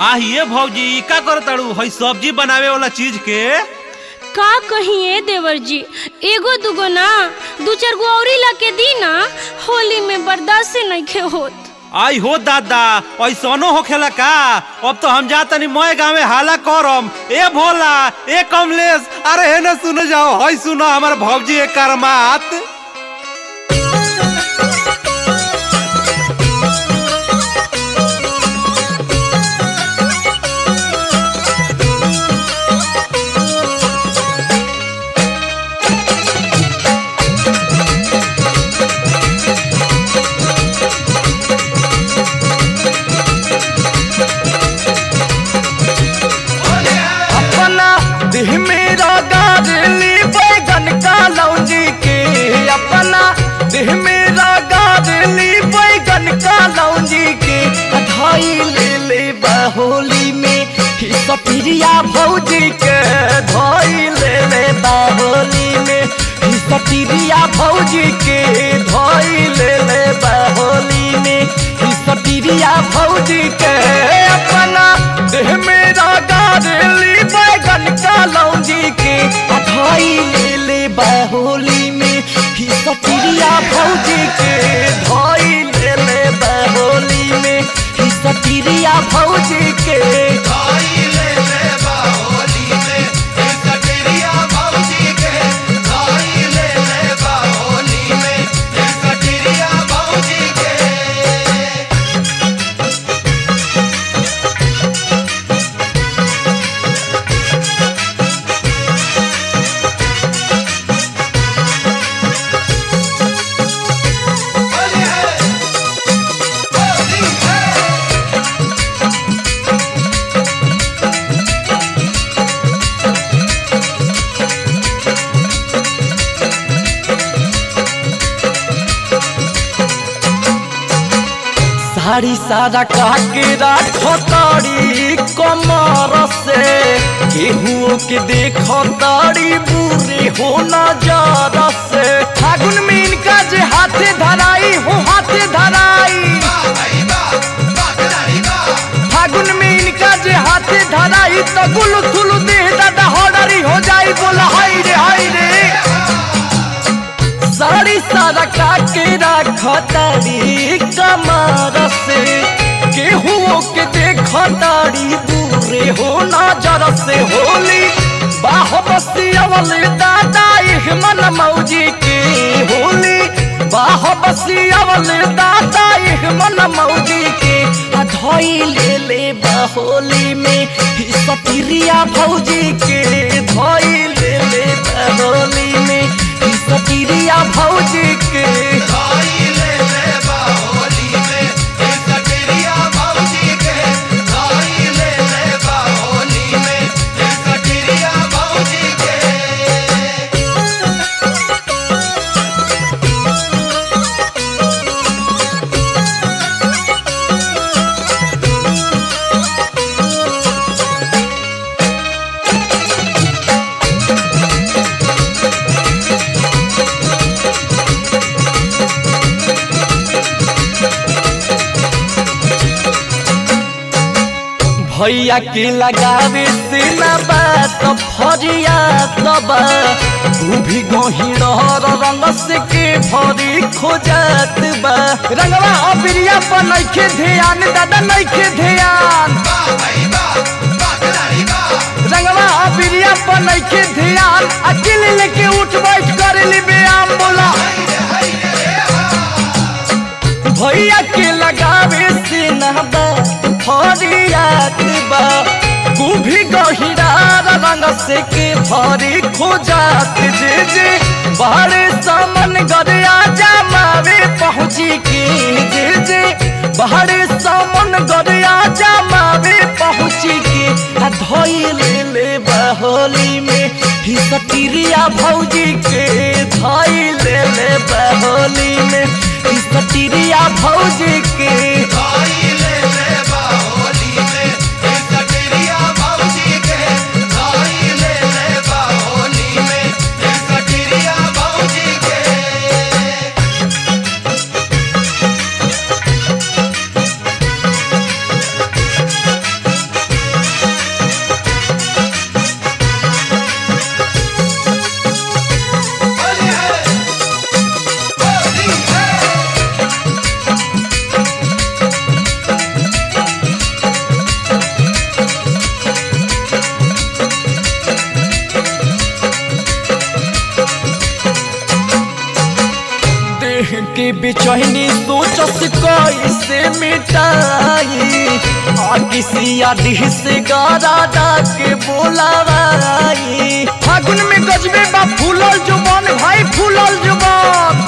आहिए भौजी ई का करताड़ू हई सब्जी बनावे वाला चीज के का कहिए देवर जी एगो दुगो ना दू चार गो औरी ला के दी ना होली में बर्दाश्त से नहीं होत आई हो दादा ऐसनो होखेला का अब तो हम जा तनी मोए गाँव हाला करम ए भोला ए कमलेश अरे हे न सुन जाओ हई सुनो हमार भौजी ए करमात अपना देह में गाड़ली बैगन का लौंजी के अपना देह में गाड़ली बैगन का लौंजी के धाई ले ले बाहोली में ही सपिरिया भौजी के धाई ले ले बाहोली में ही सपिरिया भौजी के धाई ले ले बाहोली में ही सपिरिया भौजी के अपना देह में गाड़ली बैगन का लौंजी के अठाई ले ले बाहोली में ही सपिरिया भौजी के धाई ले ले बाहोली में ही सपिरिया भौजी के साड़ी सारा काके राखो ताड़ी कमर से केहू के देखो ताड़ी बुरे हो नजर से फागुन में इनका जे हाथे धराई हो हाथे धराई फागुन में इनका जे हाथे धराई तो गुलु थुलु देह दादा हडरी हो जाई बोला हाय रे हाय रे साड़ी सारा काके राखतारी कमर से केहू के देखतारी दूरे हो नजर से होली बाह बस्ती अवल दादा इह मन मौजी के होली बाह बस्ती अवल दादा इह मन मौजी के धोई ले ले बाहोली में ही सतिरिया भौजी के धोई ले ले बाहोली में ही सतिरिया भौजी के भैया के लगावे से ना बात फरिया तबा तू भी गही रंग से के भरी खोजत बा रंगवा अबिरिया पर नइखे ध्यान दादा नइखे ध्यान रंगवा अबिरिया पर नइखे ध्यान अकेले लेके उठ बैठ कर ली व्यायाम बोला भैया के लगावे से नहबा फरियात बा भी गहिरा रंग से के भरी खोजात जे जे बाहरे सामन गरिया जमावे पहुँची के जे जे बाहरे सामन गरिया जमावे पहुँची के आ धोई ले ले बहोली में ही सतिरिया भौजी के धोई ले ले बहोली में ही सतिरिया भौजी के देह के बेचैनी सोचस कैसे मिटाई आ किसी आदि से गारा दा के बोलावाई फागुन में गजबे बा फूलल जुबान भाई फूलल जुबान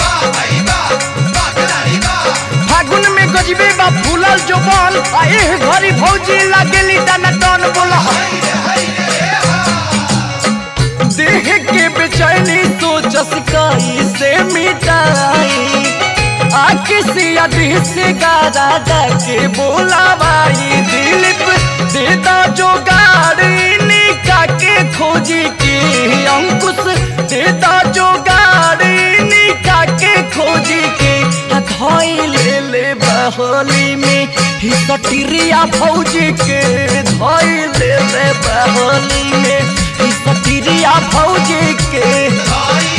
फागुन में गजबे बा फूलल जुबान आ एह घरी भौजी लागेली दाना टन बोला देह के बेचैनी सोचस काई से मिटाई आ किसी अधी से गारा के बोलावाई दिलीप देता जो गाड़ी निका के खोजी के अंकुश देता जो गाड़ी निका के खोजी के धोई ले ले बहोली में ही सटिरिया भौजी के धोई ले ले बहोली में ही सटिरिया भौजी के